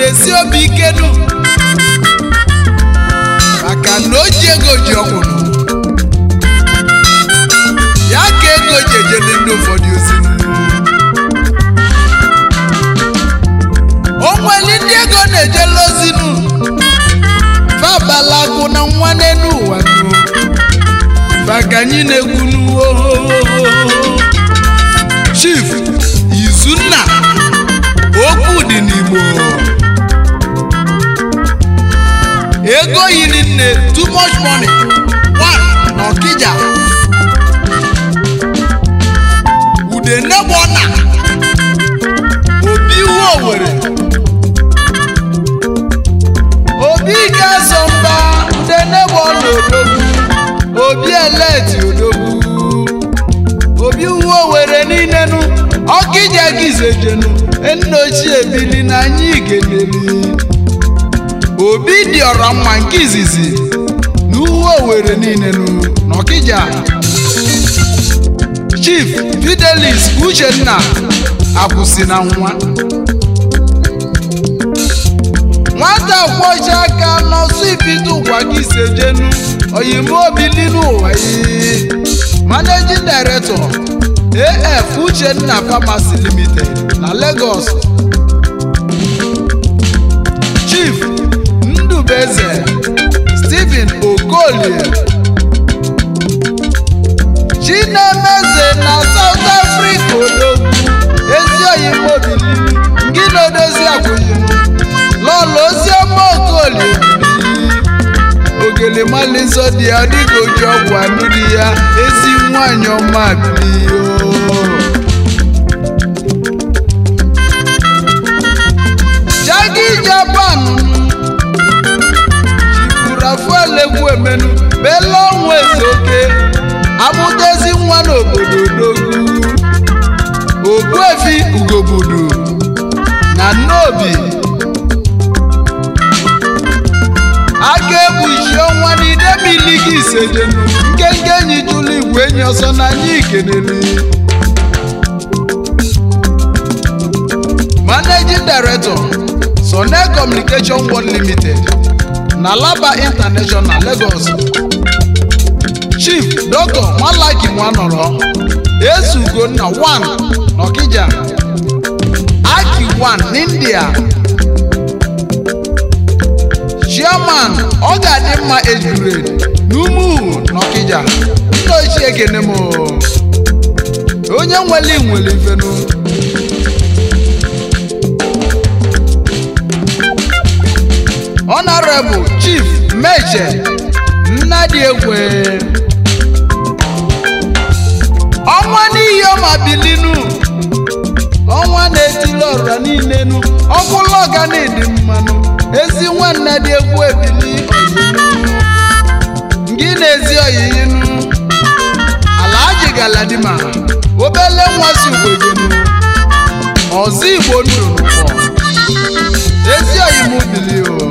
jidesi obi ike nu maka na o ji ego ji ọkwụnụ ya ka ego ji ejele ndị ụfọdụ ozi o nwere ndị ego na-ejele ozi nu fabalagu na nwa n'elu ụwa nu maka anyị na-egwu n'uwo chief izunna okwu dị n'igbo ego yiri nne too much money one na ọkịja ude nebọna obi ihu owere obi ga-eso mba ude nebọna odogwu obi eleti odogwu obi uwe owere niile nu ọkịja gizejenu nna ochie bili na anyị geneli obi dị ọra mma nke izizi na uwe owere niile nu n'ọkịja chief fidelis uchenna akwụsị na nwa nwata kwọcha aka n'ọsọ ibido ụwa gị sejenu oyimobili n'ụwa yi managing director af uchenna pharmacy limited na lagos chief ndubeze stephen okolie chinemeze na south africa odogwu ezi oyimobili ngị na-edozi akwụyim lọlọ oziọma okolie ogele malinsọ dị ya dịka oji ọgwụ anụ dị ya ezi nwanyị ọma bilio jagi japan jiburafuelegwu emenu bela ọnwa ezeoke amụtezi nwa n'obodo odogwu ogbuefi ugobudu na nnobi aka egbuchi ọnwa n'idemili gị isejenu nkenke enyi jụlụ igwe enyi ọsọ na anyị ikeneli managing director sone communication world limited na laba international lagos chief dr malaki nwanọrọ esugonna 1 n'ọkija aki 1 n'india chairman ọ ga-adị mma ejurade n'umuhu n'ọkịja nna ochie ekene m onye nwere nwere ifenu honorable chief meche nnadị egwe ọnwa n'ihi ọma bilinu ọnwa na-etili ọra niile nu ọkwụlụ ọganidi mmanụ ezi nwanne dị egwu ebili ngị na-ezi oyiyinu ala ajigala dị ma obele nwa si ugbegenu ọzọ igbo nnụnụ pọ ezi oyimu bili o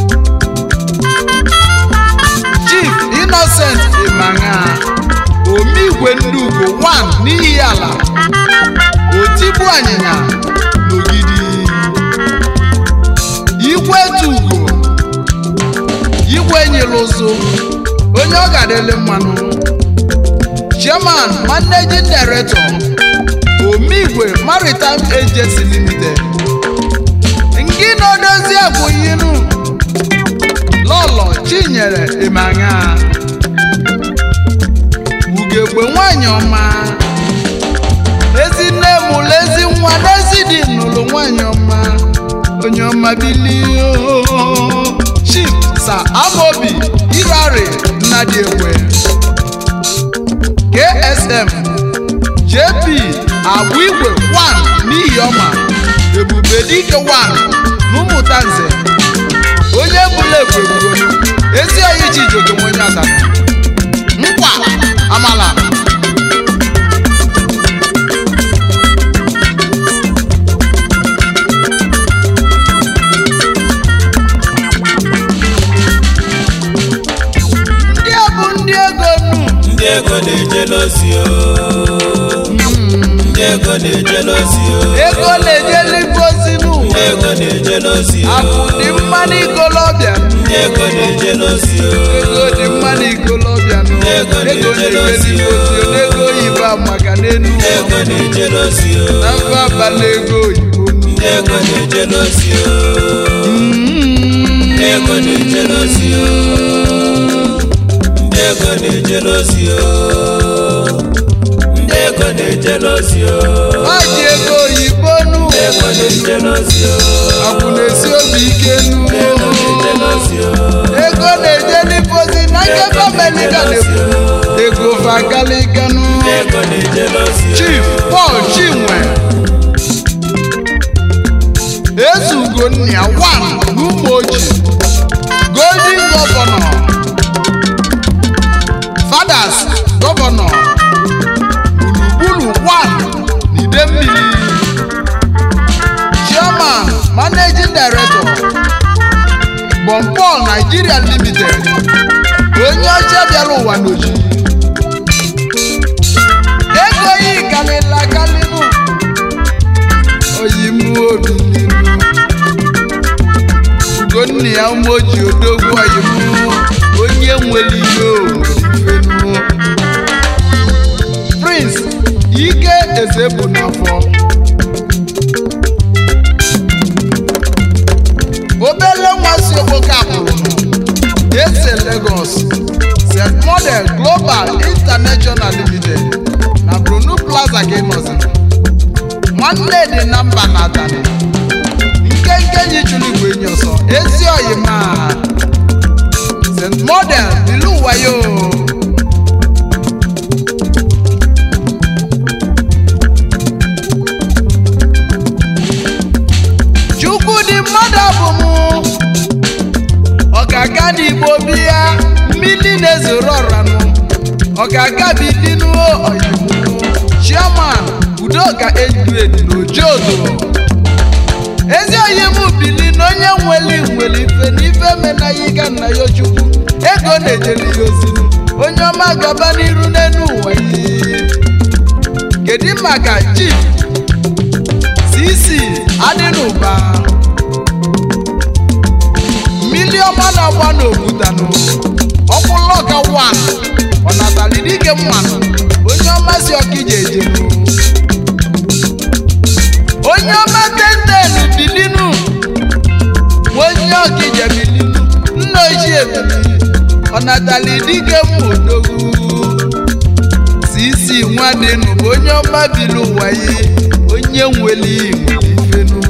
chief innocent imanya omigwe ndị ugbo 1 n'ihi ala otibu anyịnya n'ogidi igwe tugo igwe nyere ụzụ onye ọ ga-adịlị mmanụ chairman managing director omigwe maritime agency limited nke na-edozi abụghinu lọlọ chinyere ịmanya ugegbe nwanyị ọma ezinne mụlụ ezi nwa n'ezi dị n'ụlọ nwanyị ọma onye ọma bilie chief sa amobi irari nnadị ekwe ksm jp agwa igwe 1 n'ihi ọma ebube dike 1 n'ụmụta nze onye bụla ekwe gburu ezi oyi chijoke onye asatọ nkwa amala ndị a bụ ndị ego nu ndị ego na-eje n'ozi o ndị ego na-eje n'ozi o ego na-ejeli ngozi ndị n'ụwa ego na-eje na-ejelosi o akụ dị mma n'ikolobịa ndị ego na-ejelosi o ego dị mma n'ikolobịa Ego ego na-ejelosi na-ejeli ozi n'ego oyibo maka n'enu ndị ego na-ejelosi o na mfe abalị ego oyibo ndị ego na-ejelosi o ndị ego na-ejelosi o ndị ego na-ejelosi o ndị ego na-ejelosi o maji ego oyibo nu ndị ego na-ejelosi o akwụ na-esi obi ike nu ndị ego na-ejelosi o ego na-ejeli pozi na nkebe amelika na-ekwu ego vagaliganụ ndị ego na-ejelosi o chief paul chinwe ezugonnia wan n'ụmụoji golden governor fathers governor gburugburu wan n'idemmili chairman managing director bompol nigeria limited onye ọcha bịara ụwa n'oji ego yi kalịla kalịnụ oyimu obi n'ilu ugonna ya umoji odogwu oyimu onye nwere ihe owefenu prince ike eze bụ n'afọ obele nwa si okpoke akpụrụ ese lagos st model global international limited na brunu plaza ka ịnọzi nwanne dị na mba na atani nkenke nyi chụrụ igwe enyi ọsọ ezi oyima st model ilu wayo chukwu dị mmadụ abụmụ ọgaga n'igbo bịa mmiri na-ezoro ọranụ ọgaga bilinuo oyibo chairman udoka edred n'ojodo ezi oyim bili na onye nweli nwere ife n'ife menayiga nna ya chukwu ego na-ejeli ya ozinu onye ọma gaba n'iru n'elu ụwa yi kedu maka chief cc adịnụba mmiri ọma na-agba n'obutanụ ọkwụlọka wan ọnatalidike mmanụ onye ọma si ọkija ejenu onye ọma tenten bilinu onye ọkija bilinu nna ochie bilinu ọnatalidike mmodogwu sisi nwadịnụ bụ onye ọma bili ụwa yi onye nwere nwere ifenu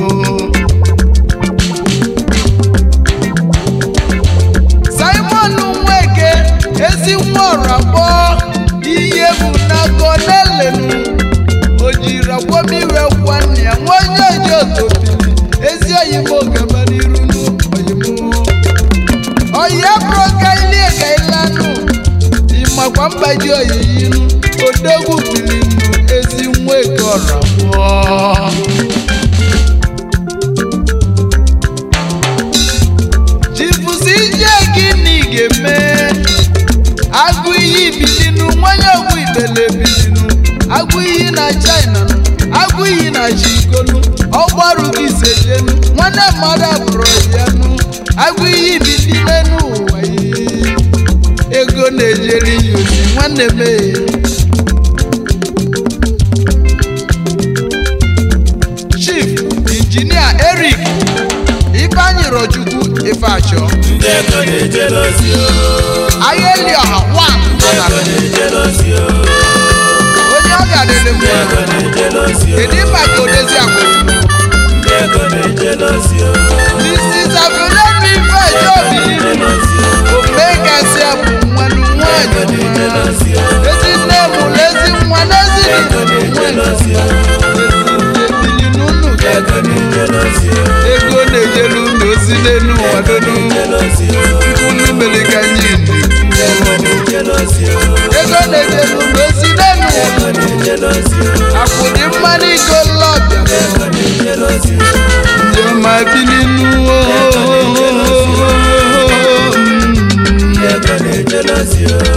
simon nweke ezi nwa ọrakpọ ihe bụ n'aka n'elenu o jiri akwamiwe kwa nne ya nwa onye oji otopili ezi oyimo gaba n'iru n'oyimu ọya bụrụ ka ilie ka ilanụ ịmakwa mgbaji oyiyinu odogwu bilinu ezi nwa eke ọrakpọ chifusi ije gịnị ga-eme agụ iyi bilinu nwanye ogwu ibele bilinu agụ iyi na china nụ, agụ iyi na chikonu ọgbaru gị sejenu nwanne mmadụ abụrụ ya nụ agụ iyi bilinu n'ụwa yi ego na-ejeri ya ozi nwanne m ee. chief injinia eric ifeanyi rochukwu ifeachọ ndị ego na-ejelosi o ayeli ọha wan ndị ego na-ejelosi o onye ọ ga-adịrị ndị ego mma na-ejelosi o kedu maka odezi akwụrụ ndị ego na-ejelosi o mrs abulemi ifejobi na-ejelosi o omekasi bụ nwanụ nwanyị ego na-ejelosi o ezi nne mụrụ ezi nwa n'ezi ego na-ejelosi o ebili n'ụlọ ego na-ejelosi o ego na-ejelu unu ozi n'elu ụwa donu na-ejelosi o unu mere ka anyị ego na-ejelosi o ego na-ejelu unu ozi n'elu ụwa ego na-ejelosi o akwụ dị mma n'iko lọbịa ego na-ejelosi o ndị ọma bili n'ụwa ego na-ejelosi o